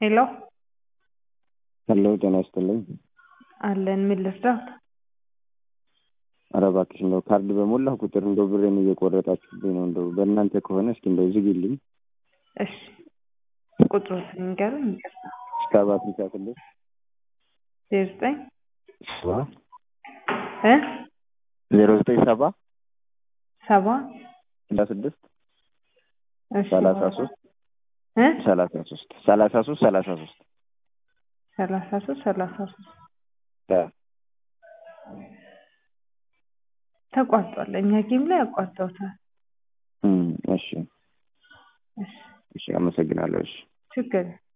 ሄሎ ሄሎ ጤና ይስጥልኝ። አለን ምን ልርዳዎት? ኧረ እባክሽ እንደው ካርድ በሞላሁ ቁጥር እንደው ብሬን እየቆረጣችሁብኝ ነው። እንደው በእናንተ ከሆነ እስኪ እንደው ዝግልኝ። እሺ ቁጥሮትን ንገሩኝ። ይቅርታ እስከ አፍሪካ ክልል ዜሮ ዘጠኝ ሰባ እ ዜሮ ዘጠኝ ሰባ ሰባ ስልሳ ስድስት እሺ ሰላሳ ሶስት እ ሰላሳ ሶስት ሰላሳ ሶስት ሰላሳ ሶስት ሰላሳ ሶስት ሰላሳ ሶስት ተቋርጧል። እኛ ጌም ላይ አቋርጠውታል። እሺ እሺ እሺ አመሰግናለሁ። እሺ ችግር